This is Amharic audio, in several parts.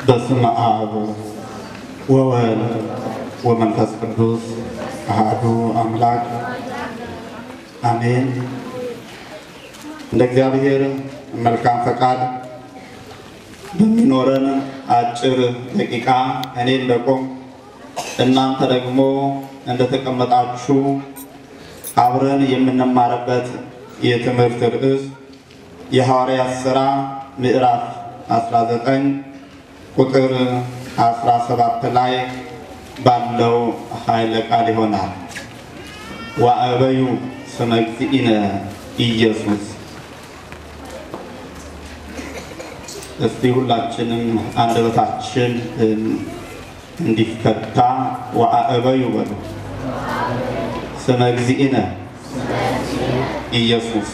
በስመ አብ ወወልድ ወመንፈስ ቅዱስ አሐዱ አምላክ አሜን። እንደ እግዚአብሔር መልካም ፈቃድ በሚኖረን አጭር ደቂቃ እኔ እንደቆም እናንተ ደግሞ እንደተቀመጣችሁ አብረን የምንማርበት የትምህርት ርዕስ የሐዋርያት ሥራ ምዕራፍ 19 ቁጥር 17 ላይ ባለው ኃይለ ቃል ይሆናል። ወአበዩ ስመ እግዚእነ ኢየሱስ። እስቲ ሁላችንም አንደበታችን እንዲፈታ ወአበዩ በሉ። ስመ እግዚእነ ኢየሱስ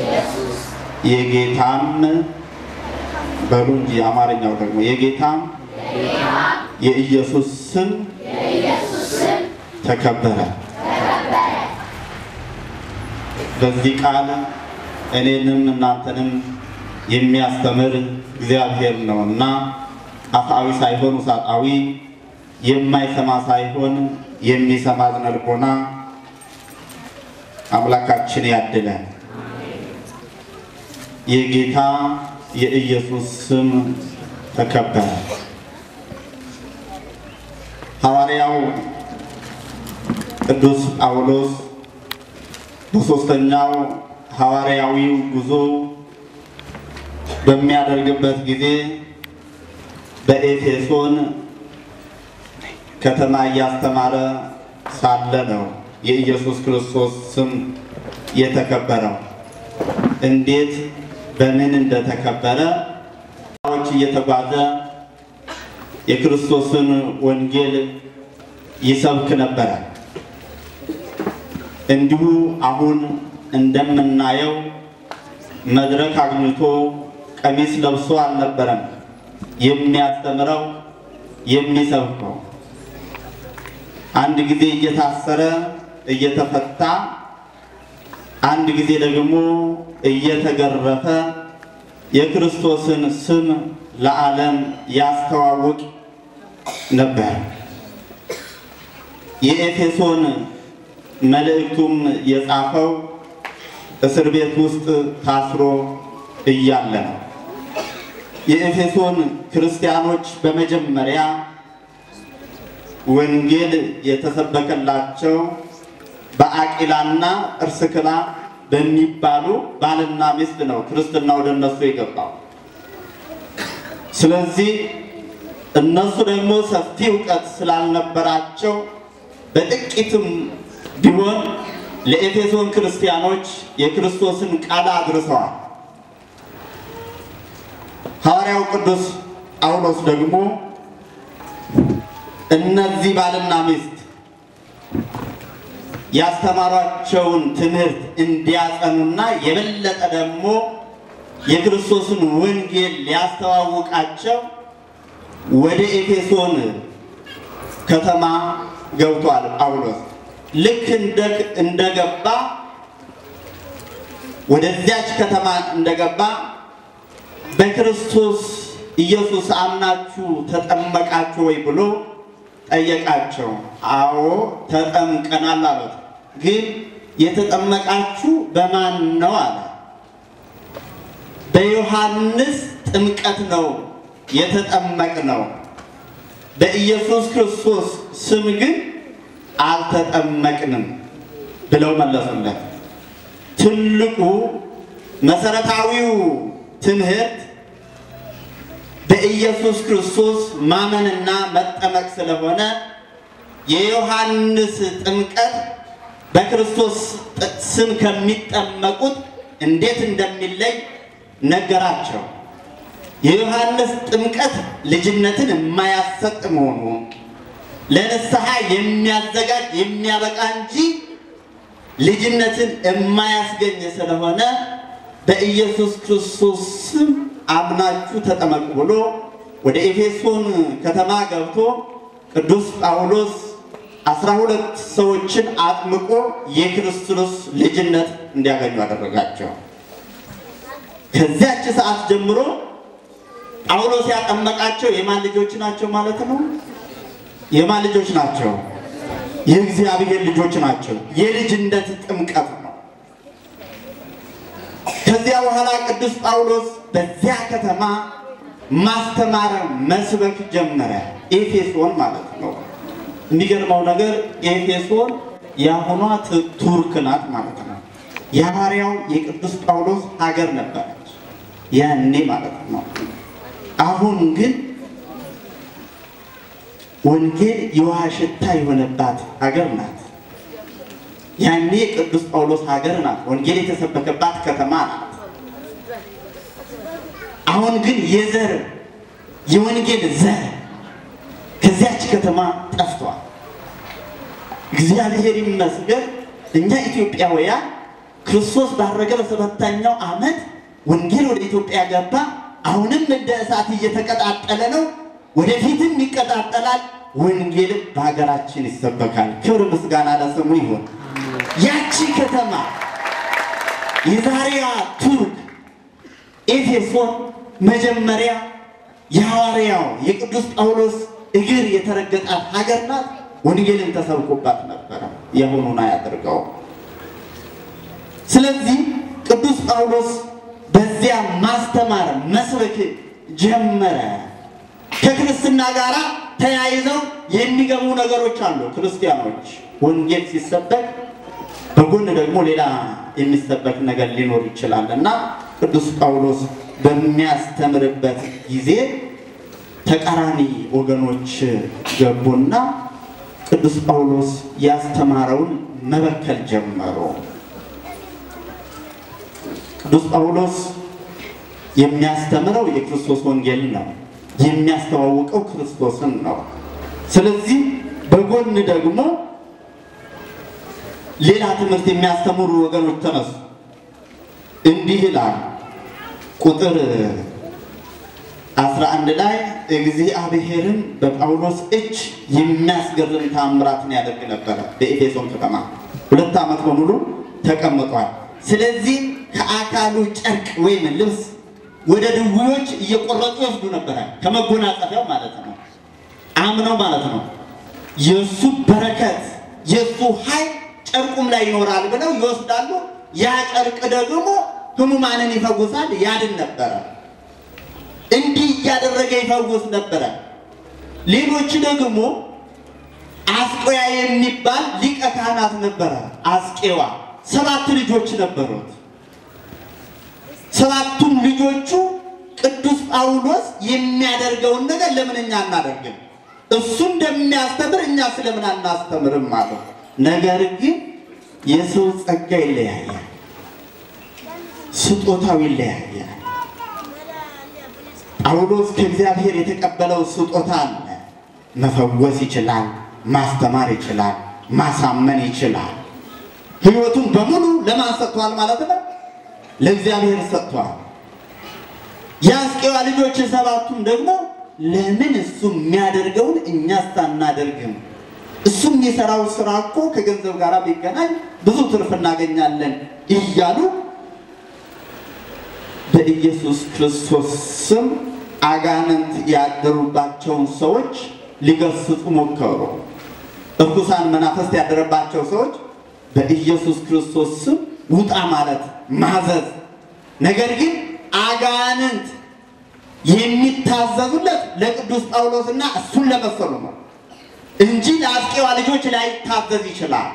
የጌታም በሉ እንጂ አማርኛው ደግሞ የጌታም የኢየሱስ ስም ተከበረ። በዚህ ቃል እኔንም እናንተንም የሚያስተምር እግዚአብሔር ነው እና አፍአዊ ሳይሆን ውሳጣዊ የማይሰማ ሳይሆን የሚሰማ ዝነ ልቦና አምላካችን ያድለን። የጌታ የኢየሱስ ስም ተከበረ። ሐዋርያው ቅዱስ ጳውሎስ በሦስተኛው ሐዋርያዊው ጉዞ በሚያደርግበት ጊዜ በኤፌሶን ከተማ እያስተማረ ሳለ ነው የኢየሱስ ክርስቶስ ስም የተከበረው። እንዴት በምን እንደተከበረ ዎች እየተጓዘ የክርስቶስን ወንጌል ይሰብክ ነበረ። እንዲሁ አሁን እንደምናየው መድረክ አግኝቶ ቀሚስ ለብሶ አልነበረም የሚያስተምረው የሚሰብከው። አንድ ጊዜ እየታሰረ እየተፈታ አንድ ጊዜ ደግሞ እየተገረፈ የክርስቶስን ስም ለዓለም ያስተዋውቅ ነበር። የኤፌሶን መልእክቱም የጻፈው እስር ቤት ውስጥ ታስሮ እያለ ነው። የኤፌሶን ክርስቲያኖች በመጀመሪያ ወንጌል የተሰበከላቸው በአቂላና እርስክላ በሚባሉ ባልና ሚስት ነው ክርስትና ወደ እነሱ የገባው። ስለዚህ እነሱ ደግሞ ሰፊ እውቀት ስላልነበራቸው በጥቂትም ቢሆን ለኤፌሶን ክርስቲያኖች የክርስቶስን ቃል አድርሰዋል። ሐዋርያው ቅዱስ ጳውሎስ ደግሞ እነዚህ ባልና ሚስት ያስተማሯቸውን ትምህርት እንዲያጸኑና የበለጠ ደግሞ የክርስቶስን ወንጌል ሊያስተዋውቃቸው ወደ ኤፌሶን ከተማ ገብቷል። ጳውሎስ ልክ እንደገባ ወደዚያች ከተማ እንደገባ በክርስቶስ ኢየሱስ አምናችሁ ተጠመቃችሁ ወይ ብሎ ጠየቃቸው። አዎ ተጠምቀናል አሉት። ግን የተጠመቃችሁ በማን ነው አለ። በዮሐንስ ጥምቀት ነው የተጠመቅ ነው፣ በኢየሱስ ክርስቶስ ስም ግን አልተጠመቅንም ብለው መለሱለት። ትልቁ መሰረታዊው ትምህርት በኢየሱስ ክርስቶስ ማመንና መጠመቅ ስለሆነ የዮሐንስ ጥምቀት በክርስቶስ ስም ከሚጠመቁት እንዴት እንደሚለይ ነገራቸው። የዮሐንስ ጥምቀት ልጅነትን የማያሰጥ መሆኑ ለንስሐ የሚያዘጋጅ የሚያበቃ እንጂ ልጅነትን የማያስገኝ ስለሆነ በኢየሱስ ክርስቶስ ስም አምናችሁ ተጠመቁ ብሎ ወደ ኤፌሶን ከተማ ገብቶ ቅዱስ ጳውሎስ አስራ ሁለት ሰዎችን አጥምቆ የክርስቶስ ልጅነት እንዲያገኙ አደረጋቸው። ከዚያች ሰዓት ጀምሮ ጳውሎስ ያጠመቃቸው የማን ልጆች ናቸው ማለት ነው? የማን ልጆች ናቸው? የእግዚአብሔር ልጆች ናቸው። የልጅነት ጥምቀት ነው። ከዚያ በኋላ ቅዱስ ጳውሎስ በዚያ ከተማ ማስተማር መስበክ ጀመረ። ኤፌሶን ማለት ነው። የሚገርመው ነገር ኤፌሶን የአሁኗ ቱርክ ናት ማለት ነው። የሐዋርያው የቅዱስ ጳውሎስ ሀገር ነበረች ያኔ ማለት ነው። አሁን ግን ወንጌል የውሃ ሽታ የሆነባት ሀገር ናት። ያኔ ቅዱስ ጳውሎስ ሀገር ናት። ወንጌል የተሰበከባት ከተማ ናት። አሁን ግን የዘር የወንጌል ዘር ከዚያች ከተማ ጠፍቷል። እግዚአብሔር ይመስገን እኛ ኢትዮጵያውያን ክርስቶስ ባረገ በሰባተኛው ዓመት ወንጌል ወደ ኢትዮጵያ ገባ። አሁንም እንደ እሳት እየተቀጣጠለ ነው። ወደፊትም ይቀጣጠላል። ወንጌል በሀገራችን ይሰበካል። ክብር ምስጋና ለስሙ ይሁን። ያቺ ከተማ የዛሬዋ ቱርክ ኤፌሶን መጀመሪያ የሐዋርያው የቅዱስ ጳውሎስ እግር የተረገጣት ሀገር ናት። ወንጌልን ተሰብኮባት ነበረ። የሆኑን አያደርገው። ስለዚህ ቅዱስ ጳውሎስ በዚያ ማስተማር መስበክ ጀመረ። ከክርስትና ጋር ተያይዘው የሚገቡ ነገሮች አሉ። ክርስቲያኖች ወንጌል ሲሰበክ በጎን ደግሞ ሌላ የሚሰበክ ነገር ሊኖር ይችላል እና ቅዱስ ጳውሎስ በሚያስተምርበት ጊዜ ተቃራኒ ወገኖች ገቡና ቅዱስ ጳውሎስ ያስተማረውን መበከል ጀመሩ። ቅዱስ ጳውሎስ የሚያስተምረው የክርስቶስ ወንጌል ነው። የሚያስተዋውቀው ክርስቶስን ነው። ስለዚህ በጎን ደግሞ ሌላ ትምህርት የሚያስተምሩ ወገኖች ተነሱ። እንዲህ ይላል ቁጥር 11 ላይ እግዚአብሔርን በጳውሎስ እጅ የሚያስገርም ታምራትን ያደርግ ነበረ። በኤፌሶን ከተማ ሁለት ዓመት በሙሉ ተቀምጧል። ስለዚህ ከአካሉ ጨርቅ ወይም ልብስ ወደ ድውዮች እየቆረጡ ይወስዱ ነበረ። ከመጎናጸፊያው ማለት ነው። አምነው ማለት ነው። የእሱ በረከት የእሱ ኃይል ጨርቁም ላይ ይኖራል ብለው ይወስዳሉ። ያ ጨርቅ ደግሞ ሕሙማንን ይፈውሳል፣ ያድን ነበረ። እንዲህ እያደረገ ይፈውስ ነበረ። ሌሎች ደግሞ አስቆያ የሚባል ሊቀ ካህናት ነበረ። አስቄዋ ሰባት ልጆች ነበሩት። ሰባቱም ልጆቹ ቅዱስ ጳውሎስ የሚያደርገውን ነገር ለምን እኛ አናደርግም? እሱ እንደሚያስተምር እኛ ስለምን አናስተምርም ማለት ነገር ግን የሰው ጸጋ ይለያያል፣ ስጦታው ይለያያል። ጳውሎስ ከእግዚአብሔር የተቀበለው ስጦታ አለ። መፈወስ ይችላል፣ ማስተማር ይችላል፣ ማሳመን ይችላል። ሕይወቱን በሙሉ ለማን ሰጥቷል ማለት ነው? ለእግዚአብሔር ሰጥቷል። የአስቄዋ ልጆች ሰባቱም ደግሞ ለምን እሱ የሚያደርገውን እኛስ አናደርግም? እሱ የሚሰራው ስራ እኮ ከገንዘብ ጋር ቢገናኝ ብዙ ትርፍ እናገኛለን እያሉ በኢየሱስ ክርስቶስ ስም አጋንንት ያደሩባቸውን ሰዎች ሊገስጹ ሞከሩ። እርኩሳን መናፍስት ያደረባቸው ሰዎች በኢየሱስ ክርስቶስ ስም ውጣ ማለት ማዘዝ። ነገር ግን አጋንንት የሚታዘዙለት ለቅዱስ ጳውሎስና እሱን ለመሰሉ ነው እንጂ ለአስቄዋ ልጆች ላይታዘዝ ይችላል።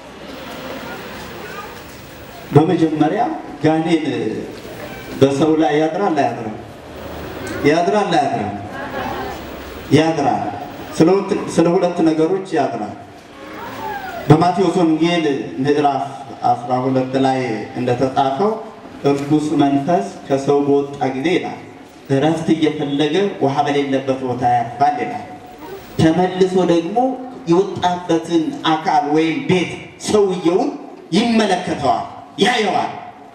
በመጀመሪያ ጋኔን በሰው ላይ ያድራል አያድርም? ያድራል አያድርም? ያድራል። ስለ ሁለት ነገሮች ያድራል። በማቴዎስ ወንጌል ምዕራፍ 12 ላይ እንደተጻፈው እርኩስ መንፈስ ከሰው በወጣ ጊዜ ይላል እረፍት እየፈለገ ውሃ በሌለበት ቦታ ያርፋል ይላል። ተመልሶ ደግሞ የወጣበትን አካል ወይም ቤት ሰውየውን ይመለከተዋል፣ ያየዋል።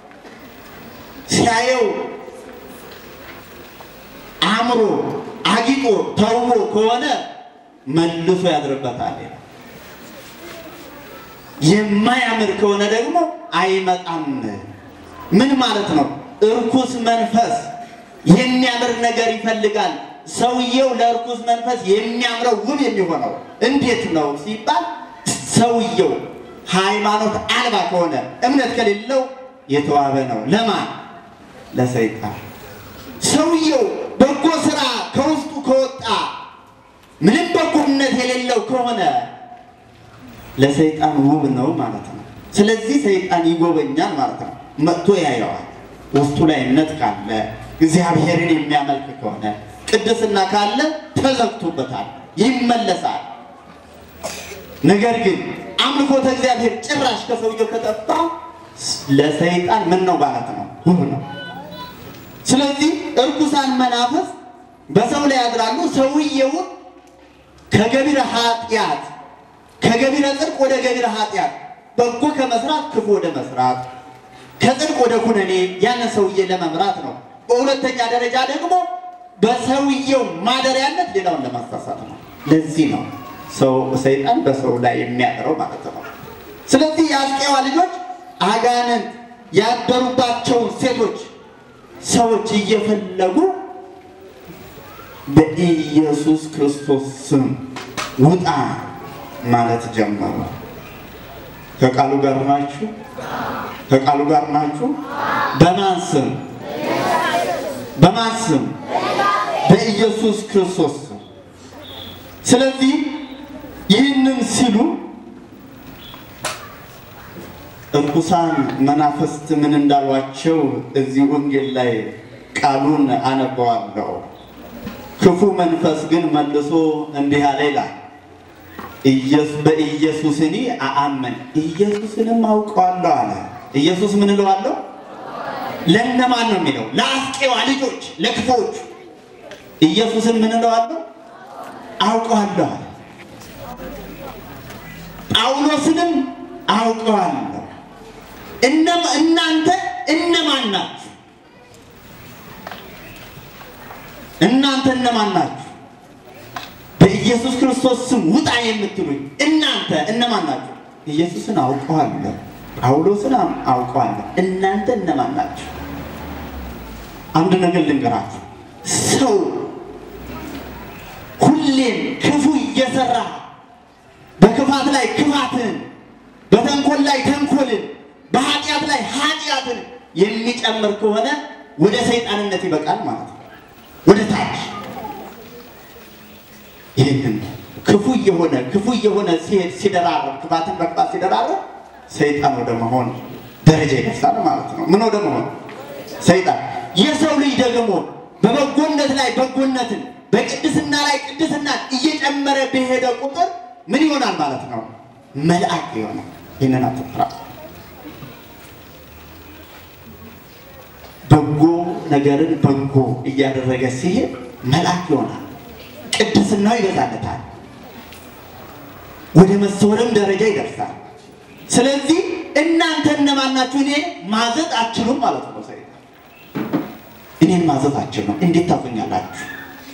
ሲያየው አምሮ አጊጦ ተውቦ ከሆነ መልሶ ያድርበታል። የማያምር ከሆነ ደግሞ አይመጣም። ምን ማለት ነው? እርኩስ መንፈስ የሚያምር ነገር ይፈልጋል። ሰውየው ለእርኩስ መንፈስ የሚያምረው ውብ የሚሆነው እንዴት ነው ሲባል ሰውየው ሃይማኖት አልባ ከሆነ እምነት ከሌለው የተዋበ ነው። ለማን? ለሰይጣን። ሰውየው በጎ ስራ ከውስጡ ከወጣ ምንም በጎነት የሌለው ከሆነ ለሰይጣን ውብ ነው ማለት ነው። ስለዚህ ሰይጣን ይጎበኛል ማለት ነው። መጥቶ ያየዋል። ውስጡ ላይ እምነት ካለ እግዚአብሔርን የሚያመልክ ከሆነ ቅድስና ካለ ተዘግቶበታል፣ ይመለሳል። ነገር ግን አምልኮተ እግዚአብሔር ጭራሽ ከሰውየው ከጠፋ ለሰይጣን ምን ነው ማለት ነው? ውብ ነው። ስለዚህ እርኩሳን መናፍስ በሰው ላይ ያድራሉ። ሰውየውን ከገቢረ ኃጢአት ከገቢረ ጽድቅ ወደ ገቢረ ኃጢአት በጎ ከመስራት ክፉ ወደ መስራት ከጽድቅ ወደ ኩነኔ ያንን ሰውዬ ለመምራት ነው። በሁለተኛ ደረጃ ደግሞ በሰውየው ማደሪያነት ሌላውን ለማሳሳት ነው። ለዚህ ነው ሰው ሰይጣን በሰው ላይ የሚያድረው ማለት ነው። ስለዚህ የአስቄዋ ልጆች አጋንንት ያደሩባቸውን ሴቶች ሰዎች እየፈለጉ በኢየሱስ ክርስቶስ ስም ውጣ ማለት ጀመሩ። ከቃሉ ጋር ናችሁ? ከቃሉ ጋር ናችሁ? በማን ስም? በማን ስም? በኢየሱስ ክርስቶስ ስም። ስለዚህ ይህንን ሲሉ እርኩሳን መናፍስት ምን እንዳሏቸው እዚህ ወንጌል ላይ ቃሉን አነበዋለሁ። ክፉ መንፈስ ግን መልሶ እንዲህ አለ ይላል በኢየሱስ እኔ አአመን ኢየሱስንም አውቀዋለሁ አለ። ኢየሱስ ምን እለዋለሁ? ለእነማን ነው የሚለው? ለአስቄዋ ልጆች ለክፎቹ። ኢየሱስን ምን እለዋለሁ? አውቀዋለሁ አለ። ጳውሎስንም አውቀዋለሁ። እናንተ እነማን ናችሁ? እናንተ እነማን ናችሁ? በኢየሱስ ክርስቶስ ስም ውጣ የምትሉኝ እናንተ እነማን ናችሁ? ኢየሱስን አውቀዋለሁ፣ ጳውሎስን አውቀዋለሁ። እናንተ እነማን ናችሁ? አንድ ነገር ልንገራችሁ። ሰው ሁሌም ክፉ እየሰራ በክፋት ላይ ክፋትን፣ በተንኮል ላይ ተንኮልን፣ በኃጢአት ላይ ኃጢአትን የሚጨምር ከሆነ ወደ ሰይጣንነት ይበቃል ማለት ነው። ወደ ታች ይህንን ክፉ እየሆነ ክፉ እየሆነ ሲሄድ ሲደራረብ ክፋትን በክፋት ሲደራረብ ሰይጣን ወደ መሆን ደረጃ ይደርሳል ማለት ነው። ምን ወደ መሆን ሰይጣን። የሰው ልጅ ደግሞ በበጎነት ላይ በጎነትን በቅድስና ላይ ቅድስናን እየጨመረ በሄደ ቁጥር ምን ይሆናል ማለት ነው? መልአክ ይሆናል። ይህንን አትፍራ። በጎ ነገርን በጎ እያደረገ ሲሄድ መልአክ ይሆናል። ቅድስናው ይበዛለታል። ወደ መሰወርም ደረጃ ይደርሳል። ስለዚህ እናንተ እነማን ናችሁ? እኔ ማዘዝ አትችሉም ማለት ነው። ሰይጣን እኔን ማዘዝ አትችሉም። እንዴት ታዙኛላችሁ?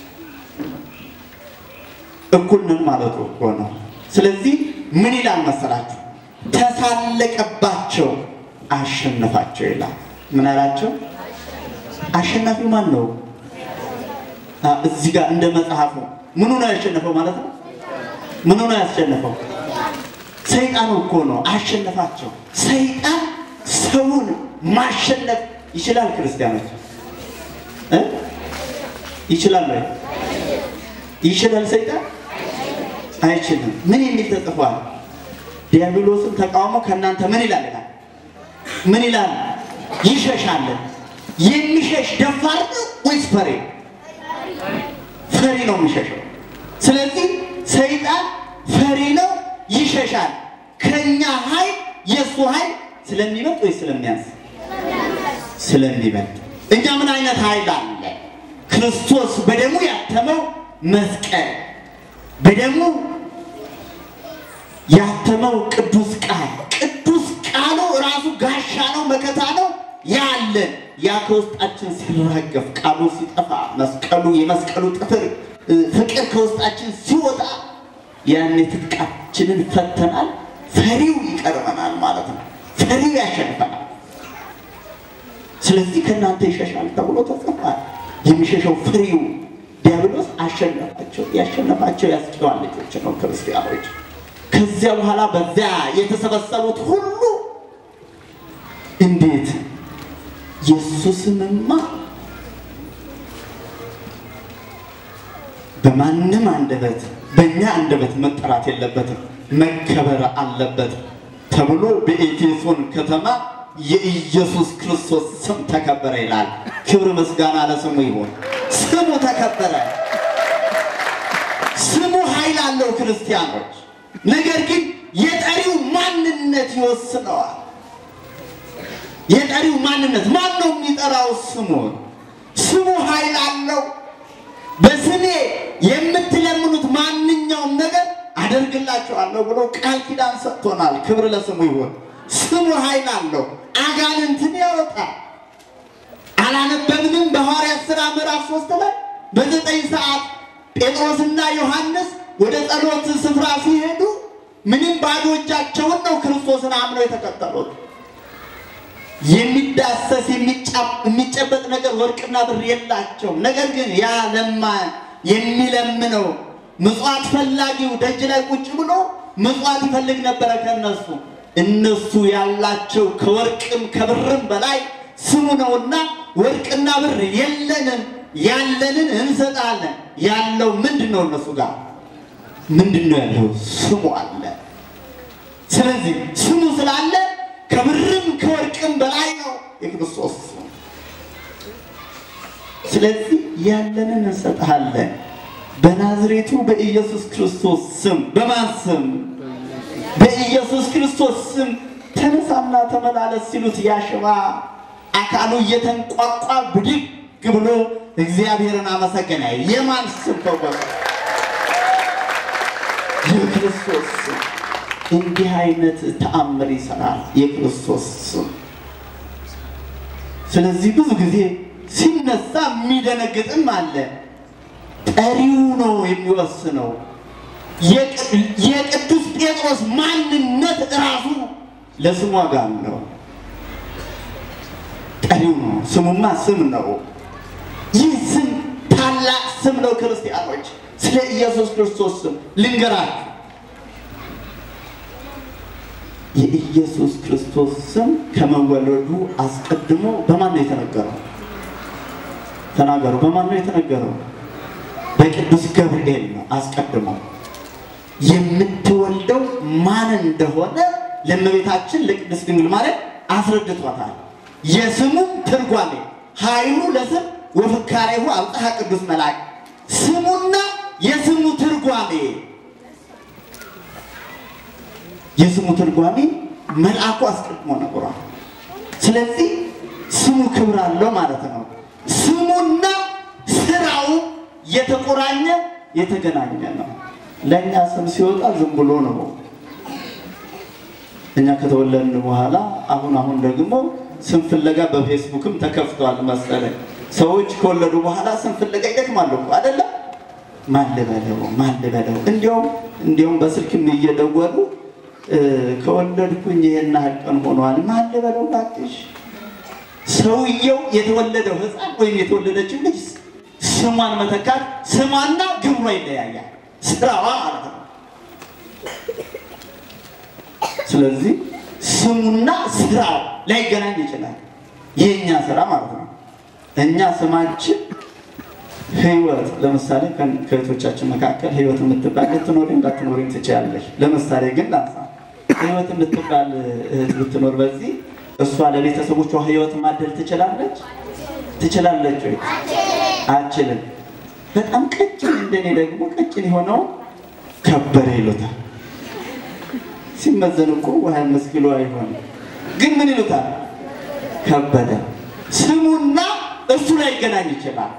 እኩል ነን ማለቱ እኮ ነው። ስለዚህ ምን ይላል መሰላችሁ? ተሳለቀባቸው፣ አሸነፋቸው ይላል። ምን አላቸው? አሸናፊው ማን ነው? እዚህ ጋር እንደ መጽሐፉ ምኑ ነው ያሸነፈው ማለት ነው? ምኑ ነው ያሸነፈው? ሰይጣኑ እኮ ነው አሸነፋቸው። ሰይጣን ሰውን ማሸነፍ ይችላል። ክርስቲያኖች እ ይችላል ወይ? ይችላል ሰይጣን አይችልም። ምን የሚል ተጽፏል? ዲያብሎስን ተቃውሞ ከእናንተ ምን ይላል ይላል ምን ይላል? ይሸሻል። የሚሸሽ ደፋር ነው ወይስ ፈሪ? ፈሪ ነው የሚሸሸው። ስለዚህ ሰይጣን ፈሪ ነው፣ ይሸሻል። ከኛ ኃይል የእሱ ኃይል ስለሚበልጥ ወይስ ስለሚያንስ? ስለሚበልጥ። እኛ ምን አይነት ኃይል አለ? ክርስቶስ በደሙ ያተመው መስቀል፣ በደሙ ያተመው ቅዱስ ቃል፣ ቅዱስ ቃሉ ራሱ ጋሻ ነው፣ መከታ ነው ያለን ያ ከውስጣችን ሲራገፍ ቃሉ ሲጠፋ መስቀሉ የመስቀሉ ጥፍር ፍቅር ከውስጣችን ሲወጣ ያኔ ትጥቃችንን ፈተናል። ፈሪው ይቀርበናል ማለት ነው። ፈሪው ያሸንፈናል። ስለዚህ ከእናንተ ይሸሻል ተብሎ ተጽፏል። የሚሸሸው ፍሬው ዲያብሎስ አሸነፋቸው። ያሸነፋቸው ያስጨዋል ልጆች ነው ክርስቲያኖች። ከዚያ በኋላ በዚያ የተሰበሰቡት ሁሉ እንዴት የእሱ ስምማ በማንም አንደበት በእኛ አንደበት መጠራት የለበትም፣ መከበር አለበት ተብሎ በኤፌሶን ከተማ የኢየሱስ ክርስቶስ ስም ተከበረ ይላል። ክብር ምስጋና ለስሙ ይሁን። ስሙ ተከበረ። ስሙ ኃይል አለው ክርስቲያኖች። ነገር ግን የጠሪው ማንነት ይወስነዋል። የጠሪው ማንነት ማን ነው የሚጠራው? ስሙን ስሙ ኃይል አለው። በስሜ የምትለምኑት ማንኛውም ነገር አደርግላችኋለሁ ብሎ ቃል ኪዳን ሰጥቶናል። ክብር ለስሙ ይሁን። ስሙ ኃይል አለው። አጋንንትን ያወጣል። አላነበብንም? በሐዋርያት ሥራ ምዕራፍ ሶስት ላይ በዘጠኝ ሰዓት ጴጥሮስና ዮሐንስ ወደ ጸሎት ስፍራ ሲሄዱ ምንም ባዶ እጃቸውን ነው ክርስቶስን አምነው የተከተሉት። የሚዳሰስ የሚጨበጥ ነገር ወርቅና ብር የላቸውም። ነገር ግን ያ ለማ የሚለምነው ምጽዋት ፈላጊው ደጅ ላይ ቁጭ ብሎ ምጽዋት ይፈልግ ነበረ ከነሱ። እነሱ ያላቸው ከወርቅም ከብርም በላይ ስሙ ነውና ወርቅና ብር የለንም፣ ያለንን እንሰጣለን። ያለው ምንድን ነው? እነሱ ጋር ምንድን ነው ያለው? ስሙ አለ። ስለዚህ ስሙ ስላለ ከብርም ከወርቅም በላይ ነው የክርስቶስ ስም። ስለዚህ ያለንን እንሰጥሃለን በናዝሬቱ በኢየሱስ ክርስቶስ ስም። በማን ስም? በኢየሱስ ክርስቶስ ስም ተነሳና ተመላለስ ሲሉት ያሽባ አካሉ እየተንቋቋ ብድግ ብሎ እግዚአብሔርን አመሰገነ። የማን ስም ተቆጠ? የክርስቶስ ስም። እንዲህ አይነት ተአምር ይሰራል የክርስቶስ ስም። ስለዚህ ብዙ ጊዜ ሲነሳ የሚደነግጥም አለ። ጠሪው ነው የሚወስነው። የቅዱስ ጴጥሮስ ማንነት እራሱ ለስሙ ዋጋ አለው። ጠሪው ነው። ስሙማ ስም ነው። ይህ ስም ታላቅ ስም ነው። ክርስቲያኖች ስለ ኢየሱስ ክርስቶስ ስም ልንገራችሁ። የኢየሱስ ክርስቶስ ስም ከመወለዱ አስቀድሞ በማን ነው የተነገረው? ተናገሩ። በማን ነው የተነገረው? በቅዱስ ገብርኤል ነው። አስቀድሞ የምትወልደው ማን እንደሆነ ለእመቤታችን ለቅድስት ድንግል ማርያም አስረድቷታል። የስሙም ትርጓሜ ኃይሉ ለስም ወፍካሬሁ አብጽሐ ቅዱስ መልአክ ስሙና የስሙ ትርጓሜ የስሙ ትርጓሜ መልአኩ አስቀድሞ ነግሯል። ስለዚህ ስሙ ክብር አለው ማለት ነው። ስሙና ስራው የተቆራኘ የተገናኘ ነው። ለእኛ ስም ሲወጣ ዝም ብሎ ነው። እኛ ከተወለድን በኋላ አሁን አሁን ደግሞ ስም ፍለጋ በፌስቡክም ተከፍቷል መሰለኝ። ሰዎች ከወለዱ በኋላ ስም ፍለጋ ይደክማሉ እኮ አይደለም? ማን ልበለው ማን ልበለው? እንዲያውም እንዲያውም በስልክም እየደወሉ ከወለድኩኝ ይሄን ያህል ቀን ሆኗል፣ ማን ልበለው እባክሽ። ሰውየው የተወለደው ሕፃን ወይም የተወለደችው ልጅ ስሟን መተካት ስሟና ግብሯ ይለያያል፣ ስራዋ ማለት ነው። ስለዚህ ስሙና ስራው ላይገናኝ ይችላል። የእኛ ስራ ማለት ነው። እኛ ስማችን ህይወት፣ ለምሳሌ ከእህቶቻችን መካከል ህይወት የምትባል ልትኖሪ እንዳትኖሪም ትችላለች። ለምሳሌ ግን ላንሳ፣ ህይወት የምትባል እህት ብትኖር በዚህ እሷ ለቤተሰቦቿ ህይወት ማደል ትችላለች ትችላለች ወይ? አችልም። በጣም ቀጭን እንደኔ ደግሞ ቀጭን የሆነው ከበረ ይሉታል። ሲመዘን እኮ ውሃ አምስት ኪሎ አይሆንም። ግን ምን ይሉታል? ከበደ። ስሙና እሱ ላይ ይገናኝ ይችላል።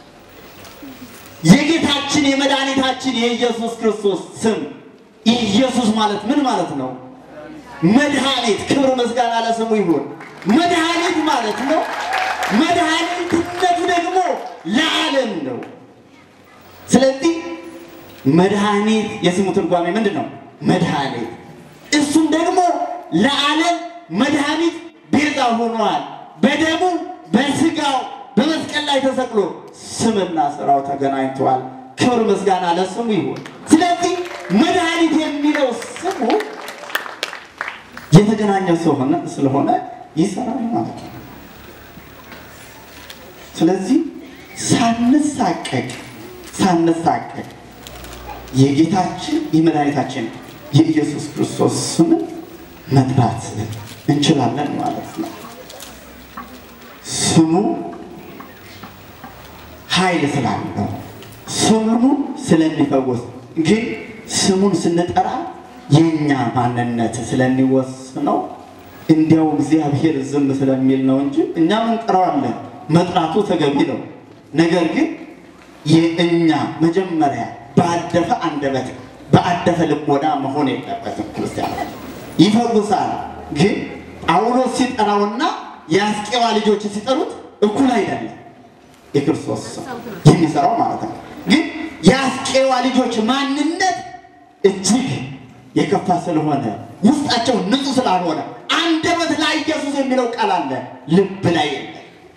የጌታችን የመድኃኒታችን የኢየሱስ ክርስቶስ ስም ኢየሱስ ማለት ምን ማለት ነው? መድኃኒት። ክብር ምስጋና ለስሙ ይሁን። መድኃኒት ማለት ነው። መድኃኒትነቱ ደግሞ ለዓለም ነው። ስለዚህ መድኃኒት የስሙ ትርጓሜ ምንድን ነው? መድኃኒት እሱም ደግሞ ለዓለም መድኃኒት ቤዛ ሆኗል። በደሙ በስጋው በመስቀል ላይ ተሰቅሎ ስምና ስራው ተገናኝተዋል። ክብር ምስጋና ለስሙ ይሁን። ስለዚህ መድኃኒት የሚለው ስሙ የተገናኘ ስለሆነ ስለሆነ ይሰራል ማለት ነው። ስለዚህ ሳንሳቀቅ ሳንሳቀቅ የጌታችን የመድኃኒታችን የኢየሱስ ክርስቶስ ስምን መጥራት እንችላለን ማለት ነው። ስሙ ኃይል ስላለው ስሙ ስለሚፈወስ ግን ስሙን ስንጠራ የእኛ ማንነት ስለሚወስነው እንዲያው እግዚአብሔር ዝም ስለሚል ነው እንጂ እኛም እንጠራዋለን። መጥራቱ ተገቢ ነው። ነገር ግን የእኛ መጀመሪያ ባደፈ አንደበት በአደፈ ልቦና መሆን የለበትም። ክርስቲያኖች ይፈውሳል። ግን ጳውሎስ ሲጠራውና የአስቄዋ ልጆች ሲጠሩት እኩል አይደለም። የክርስቶስ ስም የሚሰራው ማለት ነው። ግን የአስቄዋ ልጆች ማንነት እጅግ የከፋ ስለሆነ ውስጣቸው ንጹሕ ስላልሆነ አንደበት ላይ ኢየሱስ የሚለው ቃል አለ፣ ልብ ላይ የለም።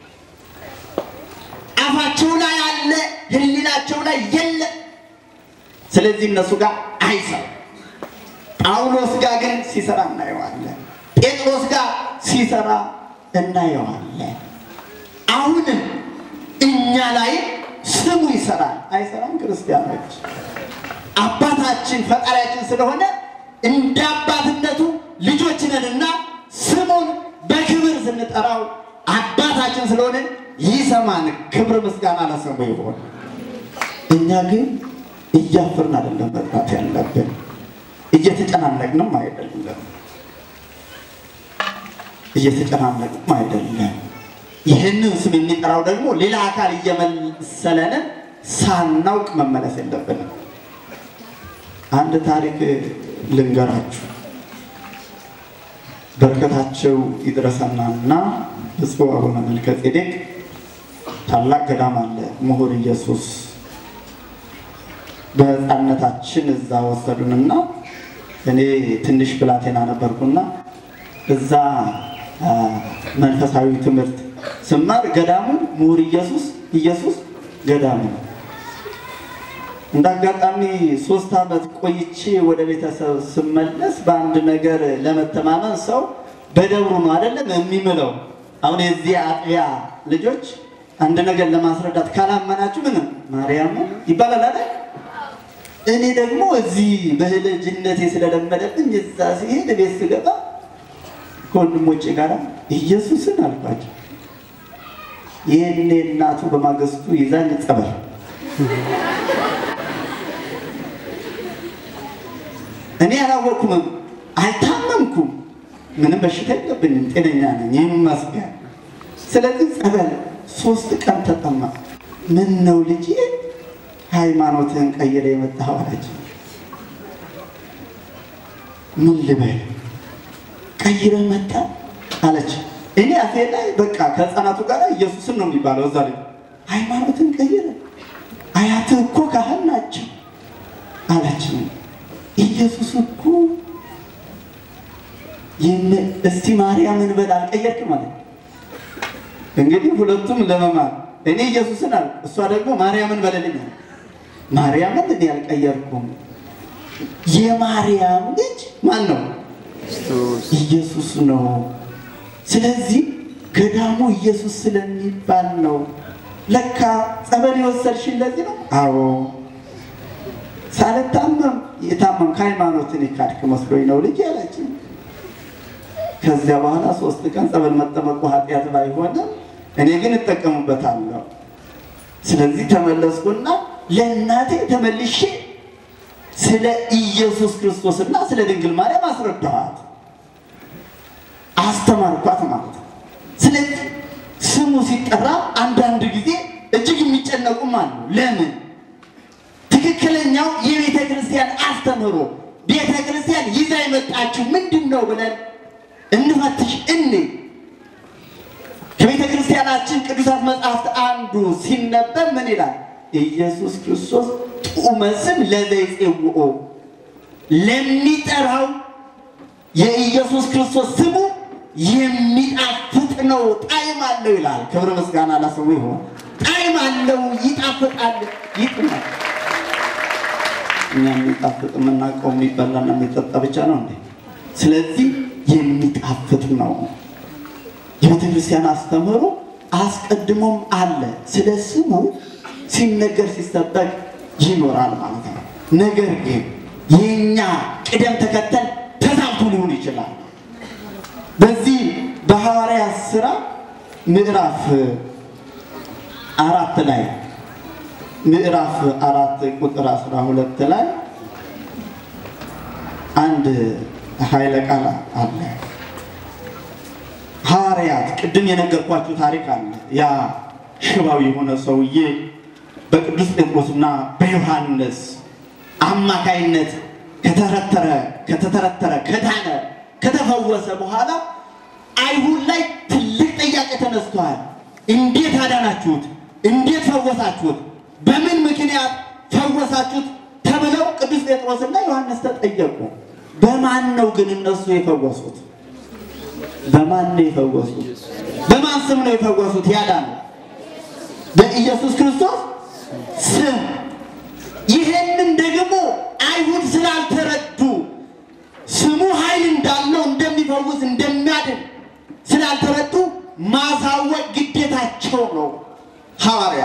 አፋቸው ላይ አለ፣ ሕሊናቸው ላይ የለም። ስለዚህ እነሱ ጋር አይሰራም። ጳውሎስ ጋር ግን ሲሰራ እናየዋለን። ጴጥሮስ ጋር ሲሰራ እናየዋለን። አሁንም እኛ ላይ ስሙ ይሰራል። አይሰራም? ክርስቲያኖች አባታችን ፈጣሪያችን ስለሆነ እንደ አባትነቱ ልጆች ነንና ስሙን በክብር ስንጠራው አባታችን ስለሆነ ይሰማን። ክብር ምስጋና ለስሙ ይሆን። እኛ ግን እያፈርን አይደለም መጥራት ያለብን፣ እየተጨናነቅንም አይደለም እየተጨናነቅንም አይደለም። ይህንን ስም የሚጠራው ደግሞ ሌላ አካል እየመሰለንን ሳናውቅ መመለስ የለብንም። አንድ ታሪክ ልንገራችሁ። በረከታቸው ይድረሰናና ብፁዕ አቡነ መልከ ጼዴቅ ታላቅ ገዳም አለ ምሁር ኢየሱስ በሕፃንነታችን እዛ ወሰዱንና እኔ ትንሽ ብላቴና ነበርኩና እዛ መንፈሳዊ ትምህርት ስማር ገዳሙ ምሁር ኢየሱስ ኢየሱስ ገዳሙ እንደ አጋጣሚ ሶስት ዓመት ቆይቼ ወደ ቤተሰብ ስመለስ በአንድ ነገር ለመተማመን ሰው በደብሩ ነው አይደለም የሚምለው። አሁን የዚህ አጥቢያ ልጆች አንድ ነገር ለማስረዳት ካላመናችሁ ምንም ማርያም ይባላል አይደል? እኔ ደግሞ እዚህ በልጅነቴ ስለለመደብኝ እዛ ሲሄድ ቤት ስገባ ከወንድሞቼ ጋር ኢየሱስን አልኳቸው። ይህኔ እናቱ በማግስቱ ይዛኝ ጸበል እኔ አላወቅኩም፣ አልታመምኩም፣ ምንም በሽታ የለብኝም፣ ጤነኛ ነኝ ይመስገን። ስለዚህ ጸበል ሶስት ቀን ተጠማ። ምን ነው ልጅ ሃይማኖትህን ቀይረ የመጣኸው አለች። ምን ልበል ቀይረ መጣ አለች። እኔ አፌ ላይ በቃ ከህፃናቱ ጋር ኢየሱስን ነው የሚባለው። እዛ ላይ ሃይማኖትን ቀይረ አያትህ እኮ ካህን ናቸው አለች። ኢየሱስ እኮ እስቲ ማርያምን በል አልቀየርክም ማለት እንግዲህ ሁለቱም ለመማር እኔ ኢየሱስን አለ፣ እሷ ደግሞ ማርያምን በለልኝ አለ። ማርያምን እኔ አልቀየርኩም። የማርያም ልጅ ማን ነው? ኢየሱስ ነው። ስለዚህ ገዳሙ ኢየሱስ ስለሚባል ነው። ለካ ጸበል የወሰድሽን ለዚህ ነው? አዎ ሳልታመም የታመም ከሃይማኖትን የካድክ መስሎኝ ነው ልጅ ያለችኝ። ከዚያ በኋላ ሶስት ቀን ጸበል መጠመቁ ኃጢአት ባይሆንም እኔ ግን እጠቀሙበታለሁ። ስለዚህ ተመለስኩና ለእናቴ ተመልሼ ስለ ኢየሱስ ክርስቶስና ስለ ድንግል ማርያም አስረዳኋት፣ አስተማርኳት ማለት ነው። ስለዚህ ስሙ ሲጠራ አንዳንድ ጊዜ እጅግ የሚጨነቁም አሉ። ለምን? ትክክለኛው የቤተ ክርስቲያን አስተምህሮ ቤተ ክርስቲያን ይዛ የመጣችው ምንድን ነው ብለን እንፈትሽ። እኔ ከቤተ ክርስቲያናችን ቅዱሳት መጽሐፍት አንዱ ሲነበብ ምን ይላል? ኢየሱስ ክርስቶስ ጡመ ስም ለዘይጼውኦ ለሚጠራው የኢየሱስ ክርስቶስ ስሙ የሚጣፍጥ ነው፣ ጣዕም አለው ይላል። ክብር ምስጋና ለስሙ ይሁን። ጣዕም አለው፣ ይጣፍጣል፣ ይጥማል። እኛ የሚጣፍጥ የምናውቀው የሚበላና የሚጠጣ ብቻ ነው እንዴ? ስለዚህ የሚጣፍጥ ነው። የቤተ ክርስቲያን አስተምህሮ አስቀድሞም አለ። ስለ ስሙ ሲነገር ሲሰበክ ይኖራል ማለት ነው። ነገር ግን የኛ ቅደም ተከተል ተዛብቶ ሊሆን ይችላል። በዚህ በሐዋርያት ሥራ ምዕራፍ አራት ላይ ምዕራፍ አራት ቁጥር አስራ ሁለት ላይ አንድ ኃይለ ቃል አለ። ሐዋርያት ቅድም የነገርኳችሁ ታሪክ አለ። ያ ሽባው የሆነ ሰውዬ በቅዱስ ጴጥሮስና በዮሐንስ አማካይነት ከተረተረ ከተተረተረ ከዳነ ከተፈወሰ በኋላ አይሁድ ላይ ትልቅ ጥያቄ ተነስቷል። እንዴት አዳናችሁት? እንዴት ፈወሳችሁት? በምን ምክንያት ፈወሳችሁት? ተብለው ቅዱስ ጴጥሮስና ዮሐንስ ተጠየቁ። በማን ነው ግን እነሱ የፈወሱት? በማን ነው የፈወሱት? በማን ስም ነው የፈወሱት? ያዳነው በኢየሱስ ክርስቶስ ስም። ይሄንን ደግሞ አይሁድ ስላልተረዱ ስሙ ኃይል እንዳለው እንደሚፈውስ እንደሚያድን ስላልተረዱ ማሳወቅ ግዴታቸው ነው። ሐዋርያ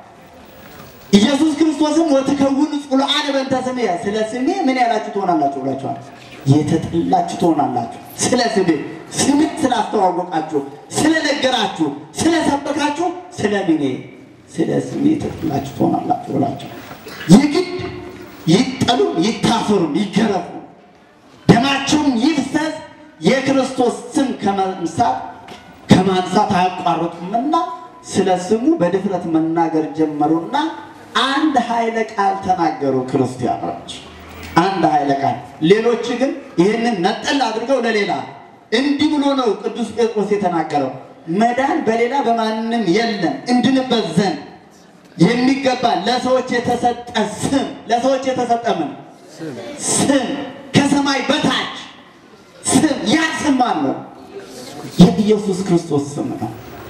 ኢየሱስ ክርስቶስም ወትከውን ጽሉዓነ በእንተ ስምየ፣ ስለ ስሜ ምን ያላችሁ ትሆናላችሁ ብላችኋል። የተጠላችሁ ትሆናላችሁ። ስለ ስሜ ስሜ ስላስተዋወቃችሁ፣ ስለነገራችሁ፣ ስለሰበካችሁ ስለ ምኔ ስለ ስሜ የተጠላችሁ ትሆናላችሁ ብላችሁ የግድ ይጠሉም፣ ይታሰሩም፣ ይገረፉ ደማቸውም ይፍሰስ የክርስቶስ ስም ከማንሳት ከማንሳት አያቋርጡምና ስለ ስሙ በድፍረት መናገር ጀመሩና አንድ ኃይለ ቃል ተናገሩ። ክርስቲያኖች አንድ ኃይለ ቃል፣ ሌሎች ግን ይህንን ነጠል አድርገው ለሌላ እንዲህ ብሎ ነው ቅዱስ ጴጥሮስ የተናገረው፣ መዳን በሌላ በማንም የለም እንድንበት ዘንድ የሚገባ ለሰዎች የተሰጠ ስም ለሰዎች የተሰጠ ምን ስም ከሰማይ በታች ስም ያ ስም ማን ነው? የኢየሱስ ክርስቶስ ስም ነው።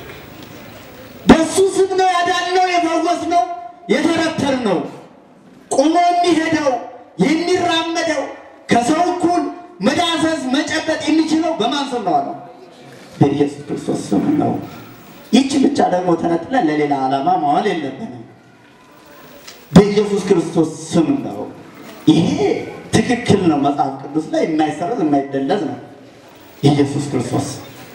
በሱ ስም ነው ያዳነው፣ የፈወስነው፣ የተረተርነው፣ ቆሞ የሚሄደው የሚራመደው ከሰው እኩል መዳሰስ መጨበጥ የሚችለው በማን ስም ነው አለው? በኢየሱስ ክርስቶስ ስም ነው። ይቺ ብቻ ደግሞ ተነጥለን ለሌላ ዓላማ ማዋል የለብንም። በኢየሱስ ክርስቶስ ስም ነው። ይሄ ትክክል ነው። መጽሐፍ ቅዱስ ላይ የማይሰረዝ የማይደለዝ ነው ኢየሱስ ክርስቶስ።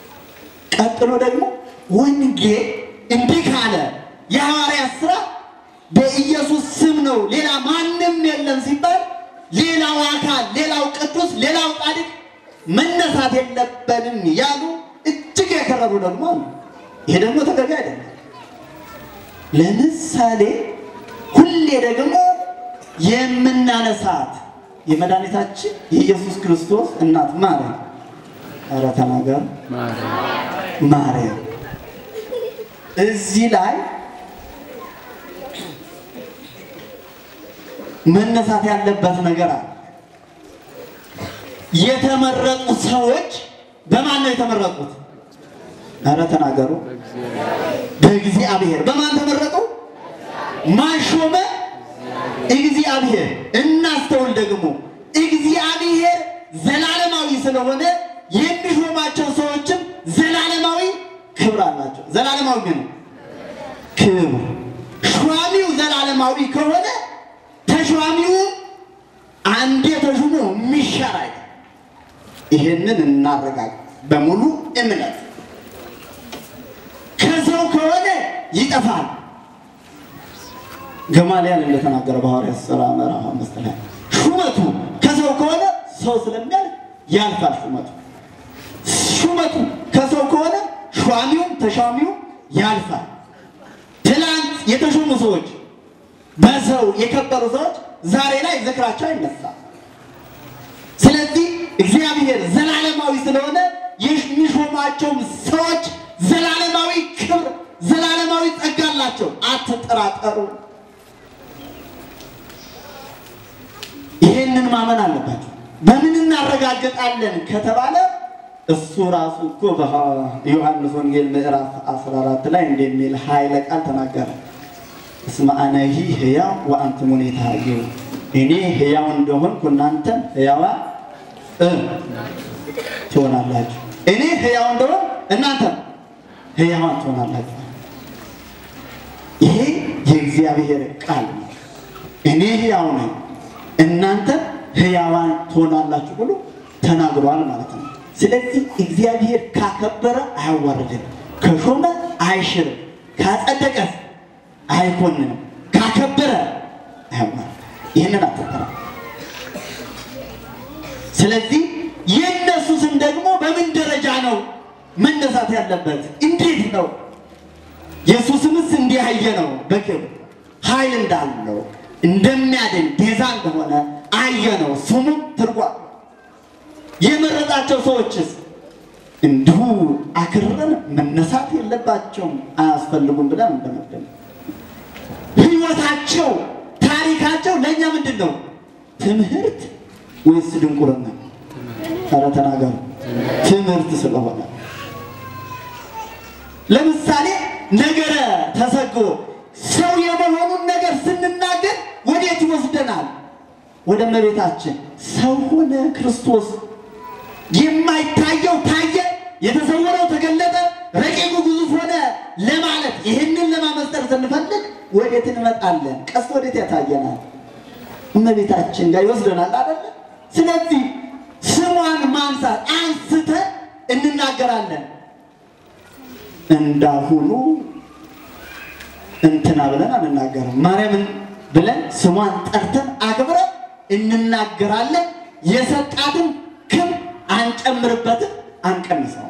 ቀጥሎ ደግሞ ወንጌል እንዲህ ካለ የሐዋርያት ሥራ በኢየሱስ ስም ነው ሌላ ማንም የለም ሲባል ሌላው አካል፣ ሌላው ቅዱስ፣ ሌላው ጻድቅ መነሳት የለበንም ያሉ እጅግ የከረሩ ደግሞ አሉ። ይሄ ደግሞ ተገቢ አይደለም። ለምሳሌ ሁሌ ደግሞ የምናነሳት የመድኃኒታችን የኢየሱስ ክርስቶስ እናት ማርያም፣ ኧረ ተናገር ማርያም። እዚህ ላይ መነሳት ያለበት ነገር አለ። የተመረጡ ሰዎች በማን ነው የተመረጡት? ኧረ ተናገሩ። በእግዚአብሔር። በማን ተመረጡ? ማን ሾመ? እግዚአብሔር። እናስተውል ደግሞ እግዚአብሔር ዘላለማዊ ስለሆነ የሚሾማቸው ሰዎችም ዘላለማዊ ክብር አላቸው። ዘላለማዊ ምን ክብር። ሿሚው ዘላለማዊ ከሆነ ተሿሚው አንዴ ተሹሞ የሚሻር አይደል። ይህንን እናረጋግ በሙሉ እምነት። ከሰው ከሆነ ይጠፋል። ገማልያል እንደተናገረ በሐዋርያት ሥራ ምዕራፍ አምስት ላይ ሹመቱ ከሰው ከሆነ ሰው ስለሚያልፍ ያልፋል። ሹመቱ ሹመቱ ከሰው ከሆነ ሿሚውም ተሿሚውም ያልፋል። ትላንት የተሾሙ ሰዎች በሰው የከበሩ ሰዎች ዛሬ ላይ ዝክራቸው አይነሳም። ስለዚህ እግዚአብሔር ዘላለማዊ ስለሆነ የሚሾማቸውም ሰዎች ዘላለማዊ ክብር፣ ዘላለማዊ ጸጋ አላቸው። አትጠራጠሩ። ይሄንን ማመን አለባቸው። በምን እናረጋግጣለን ከተባለ እሱ ራሱ እኮ በዮሐንስ ወንጌል ምዕራፍ 14 ላይ እንደሚል ኃይለ ቃል ተናገረ። እስመ አነሂ ሕያው ወአንትሙኒ ተሐዩ፣ እኔ ሕያው እንደሆንኩ እናንተም ሕያዋን እ ትሆናላችሁ። እኔ ሕያው እንደሆን እናንተም ሕያዋን ትሆናላችሁ። ይሄ የእግዚአብሔር ቃል ነው። እኔ ሕያው ነኝ እናንተ ሕያዋን ትሆናላችሁ ብሎ ተናግሯል ማለት ነው። ስለዚህ እግዚአብሔር ካከበረ አያዋርድም፣ ከሾመ አይሽርም፣ ካጸደቀ አይኮንንም፣ ካከበረ አያዋርድም። ይህንን አትጠራ። ስለዚህ የእነሱ ስም ደግሞ በምን ደረጃ ነው መነሳት ያለበት? እንዴት ነው? ኢየሱስምስ እንዲህ ያየ ነው። በክብር ኃይል እንዳለው እንደሚያድን ቤዛ እንደሆነ አየ ነው። ስሙም ትርጓም የመረጣቸው ሰዎችስ እንዲሁ አክርረን መነሳት የለባቸውም አያስፈልጉም ብለን እንደመደም ህይወታቸው፣ ታሪካቸው ለእኛ ምንድን ነው? ትምህርት ወይስ ድንቁርና? ኧረ ተናገሩ። ትምህርት ስለሆነ ለምሳሌ ነገረ ተሰግሮ ሰው የመሆኑን ነገር ስንናገር ወዴት ይወስደናል? ወደ እመቤታችን ሰው ሆነ ክርስቶስ የማይታየው ታየ፣ የተሰወረው ተገለጠ፣ ረቂቁ ግዙፍ ሆነ ለማለት ይህንን ለማመስጠር ስንፈልግ ወዴት እንመጣለን? ቀስት ወዴት ያታየናል? እመቤታችን ጋር ይወስደናል አይደለ? ስለዚህ ስሟን ማንሳት አንስተን እንናገራለን። እንዳሁኑ እንትና ብለን አንናገርም። ማርያምን ብለን ስሟን ጠርተን አክብረን እንናገራለን። የሰጣትን ክብር አንጨምርበትም፣ አንቀንሰው።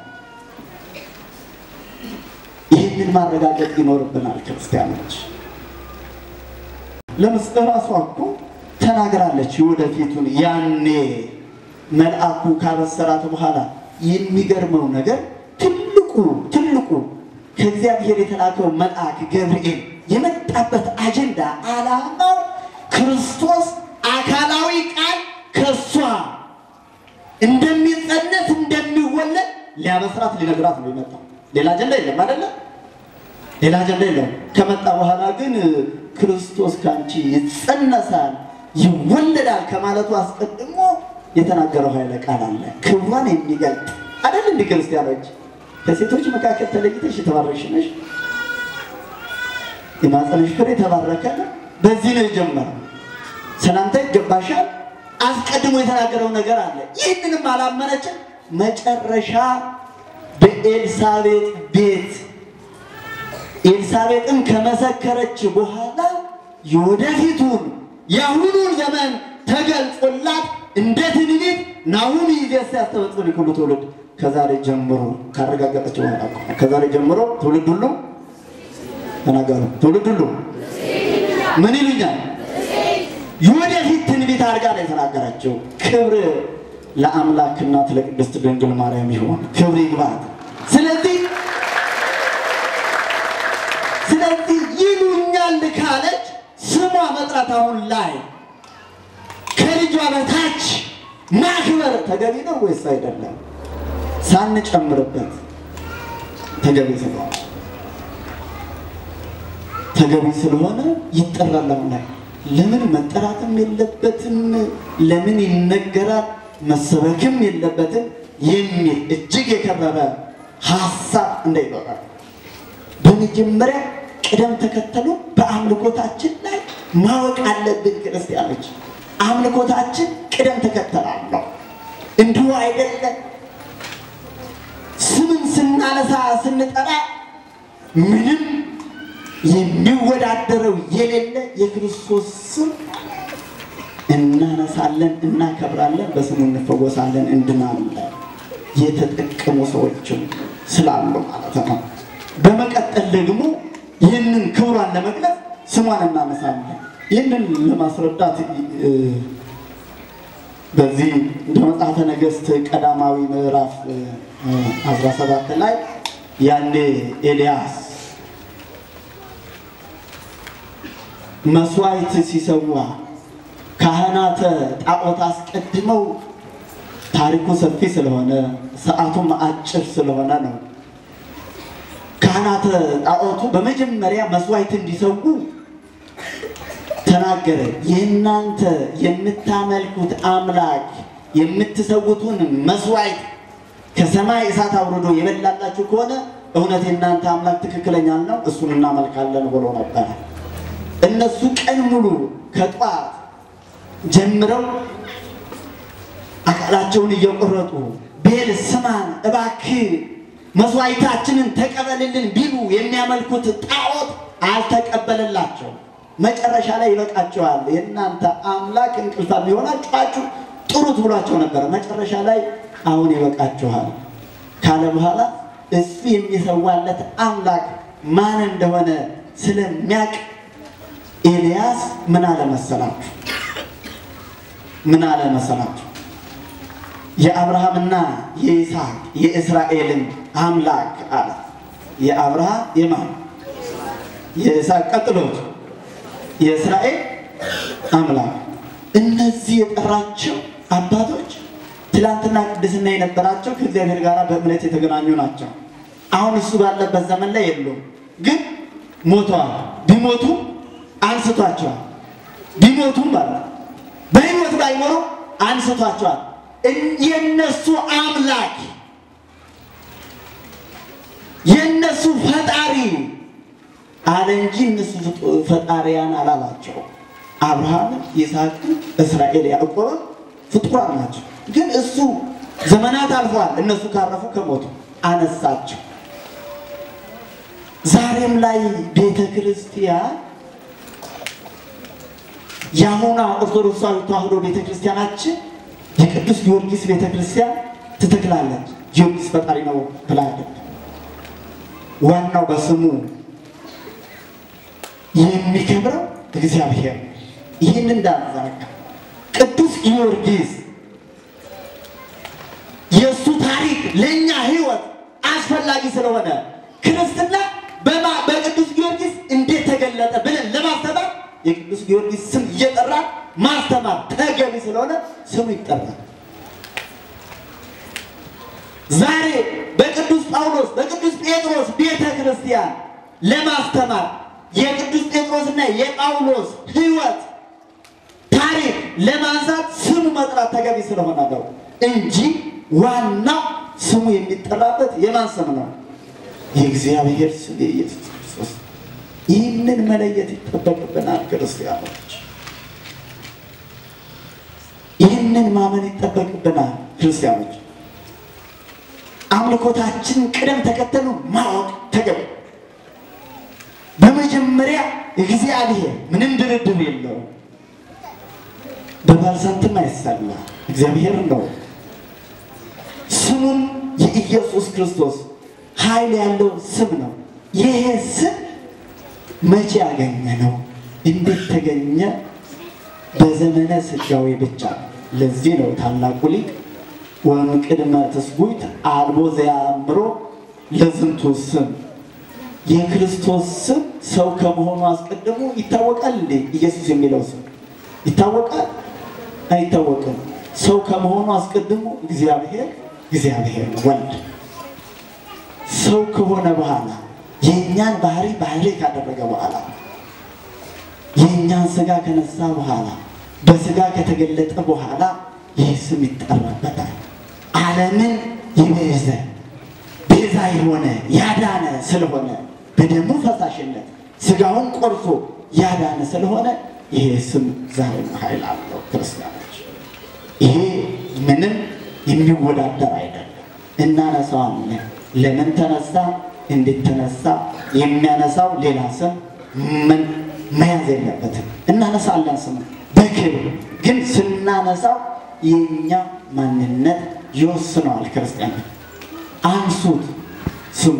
ይህንን ማረጋገጥ ይኖርብናል ክርስቲያኖች። ለምስ እራሷ እኮ ተናግራለች የወደፊቱን ያኔ መልአኩ ካበሰራት በኋላ የሚገርመው ነገር ትልቁ ትልቁ ከእግዚአብሔር የተላከው መልአክ ገብርኤል የመጣበት አጀንዳ ዓላማው ክርስቶስ አካላዊ ቃል ከእሷ እንደሚጸነስ እንደሚወለድ ሊያበስራት ሊነግራት ነው የመጣው። ሌላ አጀንዳ የለም አይደለ? ሌላ አጀንዳ የለም። ከመጣ በኋላ ግን ክርስቶስ ከአንቺ ይጸነሳል ይወለዳል ከማለቱ አስቀድሞ የተናገረው ኃይለ ቃል አለ። ክብሯን የሚገልጥ አይደል? እንዲህ ክርስቲያኖች ከሴቶች መካከል ተለይተሽ የተባረክሽ ነሽ፣ የማኅፀንሽ ፍሬ የተባረከ ነው። በዚህ ነው የጀመረው። ሰላምታ ይገባሻል። አስቀድሞ የተናገረው ነገር አለ። ይህንንም አላመነችም። መጨረሻ በኤልሳቤጥ ቤት ኤልሳቤጥን ከመሰከረች በኋላ የወደፊቱን የአሁኑን ዘመን ተገልጾላት እንደ ትንቢት ናሁን ይዜስ ያስተበጽን ሁሉ ትውልድ ከዛሬ ጀምሮ ካረጋገጠች በኋላ ከዛሬ ጀምሮ ትውልድ ሁሉ ተናገሩ። ትውልድ ሁሉ ምን ይሉኛል? የወደፊት ትንቢት አድርጋ ነው የተናገረችው። ክብር ለአምላክ እናት ለቅድስት ድንግል ማርያም ይሆን፣ ክብር ይግባት። ስለዚህ ስለዚህ ይሉኛል ካለች ስሟ መጥራት አሁን ላይ ከልጇ በታች ማክበር ተገቢ ነው ወይስ አይደለም? ሳንጨምርበት ተገቢ ስለሆነ ተገቢ ስለሆነ ይጠራል። አሁን ላይ ለምን መጠራትም የለበትም? ለምን ይነገራል? መሰበክም የለበትም የሚል እጅግ የከረረ ሀሳብ እንዳይኖራል በመጀመሪያ ቅደም ተከተሉ በአምልኮታችን ላይ ማወቅ አለብን። ክርስቲያኖች አምልኮታችን ቅደም ተከተል አለው። እንዲሁ አይደለም። ስምን ስናነሳ ስንጠራ ምንም የሚወዳደረው የሌለ የክርስቶስ ስም እናነሳለን፣ እናከብራለን፣ በስሙ እንፈወሳለን፣ እንድናለን። የተጠቀሙ ሰዎችም ስላሉ ማለት ነው። በመቀጠል ደግሞ ይህንን ክብሯን ለመግለጽ ስሟን እናነሳለን። ይህንን ለማስረዳት በዚህ በመጽሐፈ ነገሥት ቀዳማዊ ምዕራፍ 17 ላይ ያኔ ኤልያስ መስዋዕት ሲሰዋ ካህናተ ጣዖት አስቀድመው ታሪኩ ሰፊ ስለሆነ ሰዓቱም አጭር ስለሆነ ነው። ካህናተ ጣዖቱ በመጀመሪያ መስዋዕት እንዲሰዉ ተናገረ። የእናንተ የምታመልኩት አምላክ የምትሰውቱን መስዋዕት ከሰማይ እሳት አውርዶ የበላላችሁ ከሆነ እውነት የእናንተ አምላክ ትክክለኛ ነው፣ እሱን እናመልካለን ብሎ ነበረ። እነሱ ቀን ሙሉ ከጧት ጀምረው አካላቸውን እየቆረጡ ቤል ስማን እባክህ መስዋዕታችንን ተቀበልልን ቢሉ የሚያመልኩት ጣዖት አልተቀበለላቸው። መጨረሻ ላይ ይበቃቸዋል፣ የእናንተ አምላክ እንቅልፋም የሆናችኋችሁ ጥሩት ብሏቸው ነበረ። መጨረሻ ላይ አሁን ይበቃችኋል ካለ በኋላ እሱ የሚሰዋለት አምላክ ማን እንደሆነ ስለሚያውቅ ኤልያስ ምን አለ መሰላችሁ? ምን አለ መሰላችሁ? የአብርሃምና የይስሐቅ የእስራኤልን አምላክ አለ። የአብርሃም የማን የይስሐቅ ቀጥሎት የእስራኤል አምላክ። እነዚህ የጠራቸው አባቶች ትላንትና ቅድስና የነበራቸው ከእግዚአብሔር ጋር በእምነት የተገናኙ ናቸው። አሁን እሱ ባለበት ዘመን ላይ የሉም፣ ግን ሞተዋል። ቢሞቱ አንስቷቸዋል። ቢሞቱም ባለ በሕይወት ባይኖሩ አንስቷቸዋል። የነሱ አምላክ የነሱ ፈጣሪ አለ እንጂ እነሱ ፈጣሪያን አላላቸው። አብርሃምን፣ ይስሐቅን፣ እስራኤል፣ ያዕቆብን ፍጡራን ናቸው። ግን እሱ ዘመናት አልፈዋል። እነሱ ካረፉ ከሞቱ አነሳቸው። ዛሬም ላይ ቤተ ክርስቲያን የአሁኗ ኦርቶዶክሳዊ ተዋሕዶ ቤተ ክርስቲያናችን የቅዱስ ጊዮርጊስ ቤተ ክርስቲያን ትተክላለች። ጊዮርጊስ ፈጣሪ ነው ብላለች። ዋናው በስሙ የሚከብረው እግዚአብሔር ነው። ይህን እንዳንዘነጋ ቅዱስ ጊዮርጊስ የእሱ ታሪክ ለእኛ ሕይወት አስፈላጊ ስለሆነ ክርስትና በቅዱስ ጊዮርጊስ እንዴት ተገለጠ ብለን ለማስተማር የቅዱስ ጊዮርጊስ ስም እየጠራ ማስተማር ተገቢ ስለሆነ ስሙ ይጠራል። ዛሬ በቅዱስ ጳውሎስ በቅዱስ ጴጥሮስ ቤተ ክርስቲያን ለማስተማር የቅዱስ ጴጥሮስና የጳውሎስ ሕይወት ታሪክ ለማንሳት ስሙ መጥራት ተገቢ ስለሆነ ነው እንጂ ዋናው ስሙ የሚጠራበት የማን ስም ነው? የእግዚአብሔር ስም የኢየሱስ ክርስቶስ። ይህንን መለየት ይጠበቅብናል ክርስቲያኖች። ይህንን ማመን ይጠበቅብናል ክርስቲያኖች። አምልኮታችን ቅደም ተከተሉ ማወቅ ተገቢ። በመጀመሪያ እግዚአብሔር ምንም ድርድር የለውም። በባልሳንትም አይሰላ እግዚአብሔር ነው። ስሙም የኢየሱስ ክርስቶስ ኃይል ያለው ስም ነው። ይሄ ስም መቼ ያገኘ ነው? እንዴት ተገኘ? በዘመነ ሥጋዌ ብቻ። ለዚህ ነው ታላቁ ሊቅ ወእምቅድመ ትስጉት አልቦ ዘያእምሮ ለዝንቱ ስም የክርስቶስ ስም ሰው ከመሆኑ አስቀድሞ ይታወቃል እንዴ? ኢየሱስ የሚለው ስም ይታወቃል? አይታወቅም። ሰው ከመሆኑ አስቀድሞ እግዚአብሔር እግዚአብሔር ወልድ ሰው ከሆነ በኋላ የእኛን ባህሪ ባህሪ ካደረገ በኋላ የእኛን ስጋ ከነሳ በኋላ በስጋ ከተገለጠ በኋላ ይህ ስም ይጠራበታል። ዓለምን የቤዘ ቤዛ የሆነ ያዳነ ስለሆነ በደሙ ፈሳሽነት ስጋውን ቆርሶ ያዳነ ስለሆነ ይሄ ስም ዛሬም ኃይል አለው። ክርስቲያኖች ይሄ ምንም የሚወዳደር አይደለም። እናነሳዋለን። ለምን ተነሳ? እንዴት ተነሳ? የሚያነሳው ሌላ ስም ምን መያዝ የለበትም። እናነሳለን ስም በክብር ግን ስናነሳው የእኛ ማንነት ይወስነዋል። ክርስቲያን አንሱት፣ ስሙ፣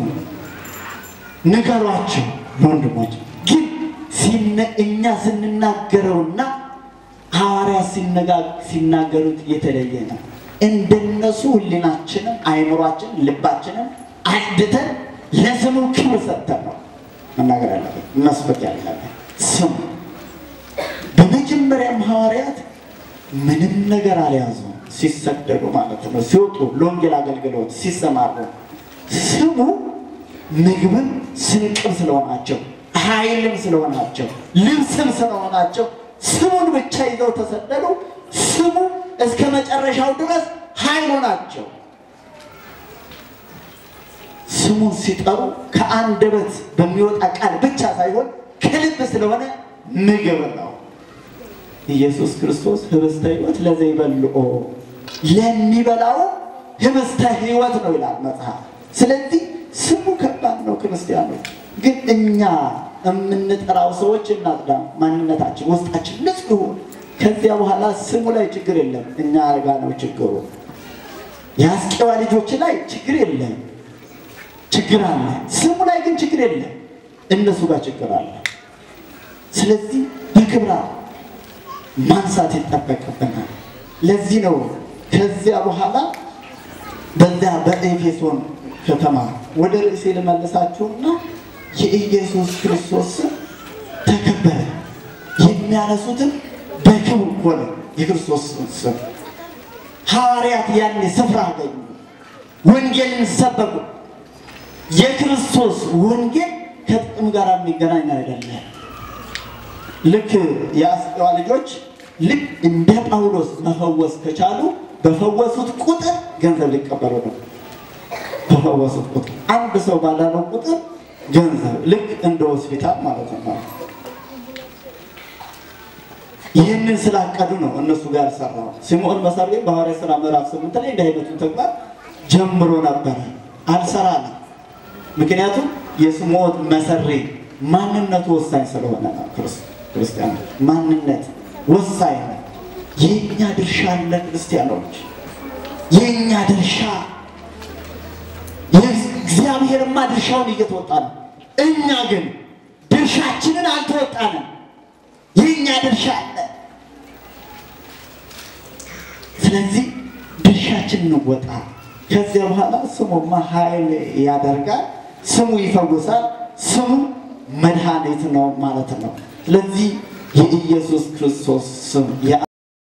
ንገሯቸው ወንድሞች። ግን እኛ ስንናገረውና ሐዋርያት ሲናገሩት የተለየ ነው። እንደነሱ ሕሊናችንም አይምሯችንም ልባችንም አድተን ለስሙ ክብር ሰጥተን ነው መናገር ያለብን መስበክ ያለብን ስሙ። በመጀመሪያም ሐዋርያት ምንም ነገር አልያዙም። ሲሰደዱ ማለት ነው ሲወጡ ለወንጌል አገልግሎት ሲሰማሩ ስሙ ምግብም ስንቅም ስለሆናቸው ኃይልም ስለሆናቸው ልብስም ስለሆናቸው ስሙን ብቻ ይዘው ተሰደዱ። ስሙ እስከ መጨረሻው ድረስ ኃይል ሆናቸው። ስሙን ሲጠሩ ከአንደበት በሚወጣ ቃል ብቻ ሳይሆን ከልብ ስለሆነ ምግብ ነው። ኢየሱስ ክርስቶስ ህብስተ ሕይወት ለዘይበልዖ ለሚበላው ህብስተ ሕይወት ነው ይላል መጽሐፍ። ስለዚህ ስሙ ከባድ ነው። ክርስቲያኖች ግን እኛ የምንጠራው ሰዎች እናጽዳ፣ ማንነታችን ውስጣችን ንጹህ ይሁን። ከዚያ በኋላ ስሙ ላይ ችግር የለም፣ እኛ ጋ ነው ችግሩ። የአስቄዋ ልጆች ላይ ችግር የለም፣ ችግር አለ። ስሙ ላይ ግን ችግር የለም፣ እነሱ ጋር ችግር አለ። ስለዚህ በክብራ ማንሳት ይጠበቅብናል። ለዚህ ነው ከዚያ በኋላ በዚያ በኤፌሶን ከተማ ወደ ርዕሴ ልመልሳችሁና የኢየሱስ ክርስቶስ ስም ተከበረ። የሚያነሱትም በክብር ሆነ። የክርስቶስ ስም ሐዋርያት ያኔ ስፍራ አገኙ፣ ወንጌልን ሰበኩ። የክርስቶስ ወንጌል ከጥቅም ጋር የሚገናኝ አይደለም። ልክ የአስቄዋ ልጆች ልክ እንደ ጳውሎስ መፈወስ ከቻሉ በፈወሱት ቁጥር ገንዘብ ሊቀበሉ ነው። በፈወሱት ቁጥር አንድ ሰው ባዳነው ቁጥር ገንዘብ ልክ እንደ ሆስፒታል ማለት ነው። ይህንን ስላቀዱ ነው እነሱ ጋር ሰራው። ስምዖን መሰሪ በሐዋርያት ሥራ ምዕራፍ ስምንት ላይ እንዲህ አይነቱን ተግባር ጀምሮ ነበረ፣ አልሰራንም። ምክንያቱም የስምዖን መሰሪ ማንነቱ ወሳኝ ስለሆነ ነው። ክርስቲያኖች ማንነት ወሳኝ ነው። የእኛ ድርሻ አለ። ክርስቲያኖች የእኛ ድርሻ እግዚአብሔርማ ድርሻውን እየተወጣ ነው። እኛ ግን ድርሻችንን አልተወጣንም። የእኛ ድርሻ አለ። ስለዚህ ድርሻችን እንወጣ። ከዚያ በኋላ ስሙማ ኃይል ያደርጋል፣ ስሙ ይፈውሳል፣ ስሙ መድኃኒት ነው ማለት ነው። ስለዚህ የኢየሱስ ክርስቶስ ስም